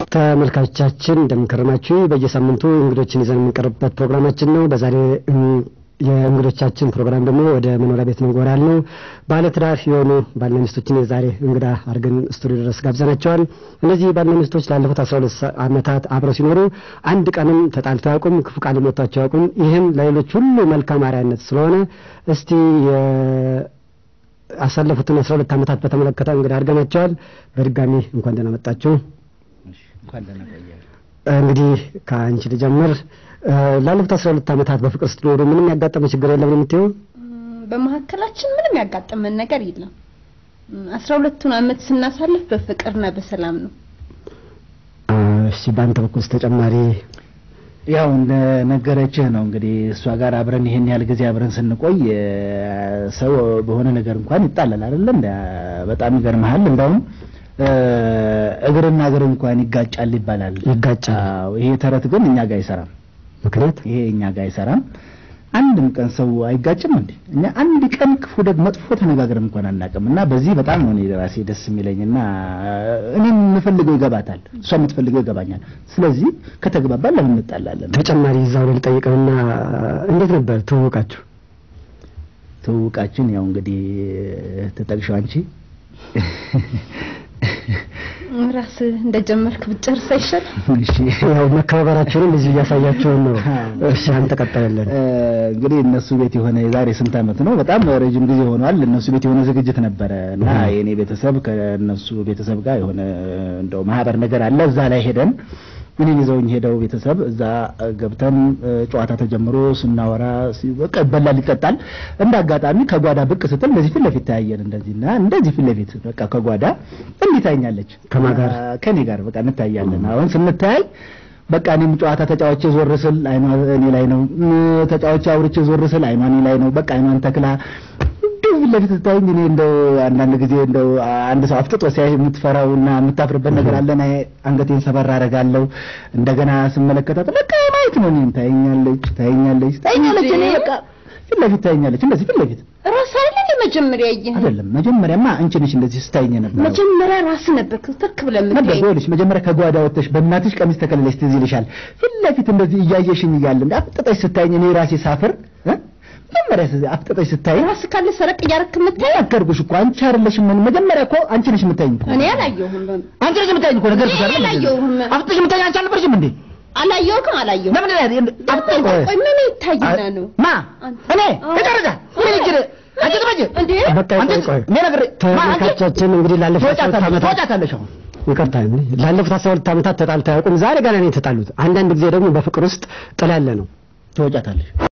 ተመልካቾቻችን እንደምንከረማችሁ በየሳምንቱ እንግዶችን ይዘን የምንቀርብበት ፕሮግራማችን ነው። በዛሬ የእንግዶቻችን ፕሮግራም ደግሞ ወደ መኖሪያ ቤት ነው ጎራ ነው። ባለትዳር የሆኑ ባልና ሚስቶችን የዛሬ እንግዳ አድርገን ስቱዲዮ ድረስ ጋብዘናቸዋል። እነዚህ ባልና ሚስቶች ላለፉት አስራ ሁለት ዓመታት አብረው ሲኖሩ አንድ ቀንም ተጣልተው አያውቁም፣ ክፉ ቃል ሞቷቸው አያውቁም። ይህም ለሌሎች ሁሉ መልካም አርአያነት ስለሆነ እስቲ ያሳለፉትን አስራ ሁለት ዓመታት በተመለከተ እንግዳ አድርገናቸዋል። በድጋሚ እንኳን ደህና መጣችሁ። እንግዲህ ከአንቺ ልጀምር። ላለፉት አስራ ሁለት ዓመታት በፍቅር ስትኖሩ ምንም ያጋጠመ ችግር የለም ነው የምትይው? በመካከላችን ምንም ያጋጠመን ነገር የለም። አስራ ሁለቱን ዓመት ስናሳልፍ በፍቅርና በሰላም ነው። እሺ፣ በአንተ በኩል ተጨማሪ ያው እንደ ነገረችህ ነው እንግዲህ እሷ ጋር አብረን ይሄን ያህል ጊዜ አብረን ስንቆይ ሰው በሆነ ነገር እንኳን ይጣላል አይደለ? በጣም ይገርምሃል። እንደውም እግርና እግር እንኳን ይጋጫል ይባላል። ይጋጫል። ይሄ ተረት ግን እኛ ጋር አይሰራም። ምክንያት ይሄ እኛ ጋር አይሰራም። አንድም ቀን ሰው አይጋጭም እንዴ? እኛ አንድ ቀን ክፉ ደግ መጥፎ ተነጋግረን እንኳን አናውቅም። እና በዚህ በጣም ነው እኔ ራሴ ደስ የሚለኝና እኔ የምፈልገው ይገባታል፣ እሷ የምትፈልገው ይገባኛል። ስለዚህ ከተግባባን ለምን እንጣላለን? ተጨማሪ እዛው ላይ ልጠይቅህና እንዴት ነበር ትውውቃችሁ? ትውውቃችን ያው እንግዲህ ተጠቅሽው አንቺ ራስህ እንደጀመርክ ብጨርስ አይሻልም? እሺ ያው መከባበራችሁንም እዚህ እያሳያችሁን ነው። እሺ አንተ ቀጥላለን። እንግዲህ እነሱ ቤት የሆነ የዛሬ ስንት ዓመት ነው፣ በጣም ረጅም ጊዜ ሆኗል። እነሱ ቤት የሆነ ዝግጅት ነበረ እና የኔ ቤተሰብ ከእነሱ ቤተሰብ ጋር የሆነ እንደው ማህበር ነገር አለ። እዛ ላይ ሄደን እኔን ይዘውኝ ሄደው ቤተሰብ እዛ ገብተን ጨዋታ ተጀምሮ ስናወራ በቃ ይበላል ይጠጣል። እንደ አጋጣሚ ከጓዳ ብቅ ስትል እንደዚህ ፊት ለፊት ተያየን። እንደዚህና እንደዚህ ፊት ለፊት በቃ ከጓዳ እንዲህ ታይኛለች። ከማን ጋር? ከኔ ጋር በቃ እንታያለን። አሁን ስንታይ በቃ እኔም ጨዋታ ተጫዋቼ ዞር ስል አይኗ እኔ ላይ ነው፣ ተጫዋቼ አውርቼ ዞር ስል አይኗ እኔ ላይ ነው። በቃ አይኗን ተክላ ፊት ለፊት ስታይኝ እኔ እንደው አንዳንድ ጊዜ እንደው አንድ ሰው አፍጥጦ ሲያይ የምትፈራውና የምታፍርበት ነገር አለ። እኔ አንገቴን ሰበር አደርጋለሁ። እንደገና ስመለከታት በቃ ማየት ነው። እኔን ታየኛለች፣ ታየኛለች፣ ታየኛለች። እኔ በቃ ፊት ለፊት ታየኛለች፣ እንደዚህ ፊት ለፊት ራስ አይደል መጀመሪያ ያየህ? አይደለም። መጀመሪያማ አንቺ ነሽ እንደዚህ ስታየኝ ነበር። መጀመሪያ ራስ ነበር ትክ ብለህ ነበር የምታየኝ። ይኸውልሽ፣ መጀመሪያ ከጓዳ ወጥተሽ በእናትሽ ቀሚስ ተከልለሽ ትዝ ይልሻል። ፊት ለፊት እንደዚህ እያየሽኝ እያለ እንደ አፍጥጠሽ ስታየኝ እኔ ራሴ ሳፍር እ መጀመሪያ አፍጥጠሽ ስታየኝ ራስ ካለ ሰረቅ እያደረክ የምታየው ነገርኩሽ እኮ አንቺ አይደለሽም። መጀመሪያ እኮ አንቺ ነሽ የምታይኝ እኮ እኔ አላየሁም። አንቺ ነሽ የምታይኝ እኮ ነገርኩሽ አይደል? እኔ አላየሁም። አፍጥጠሽ የምታይኝ አንቺ አልነበርሽም እንዴ? አላየሁም አላየሁም። ለምን ላይ አፍጥጠሽ ቆይ ምን ይታይና ነው? ማ እኔ ተጨረሰ ምን ይችል አንቺ ትመጪ እንዴ በቃ ቆይ ቆይ እኔ ነግሬ ተመልካቾቻችን እንግዲህ ላለፉት አስራ ሁለት ዓመታት ትወጫታለሽ አሁን ይቅርታ ላለፉት አስራ ሁለት ዓመታት ተጣልተው አያውቁም። ዛሬ ገና ነው የተጣሉት። አንዳንድ ጊዜ ደግሞ በፍቅር ውስጥ ጥል ያለ ነው። ትወጫታለሽ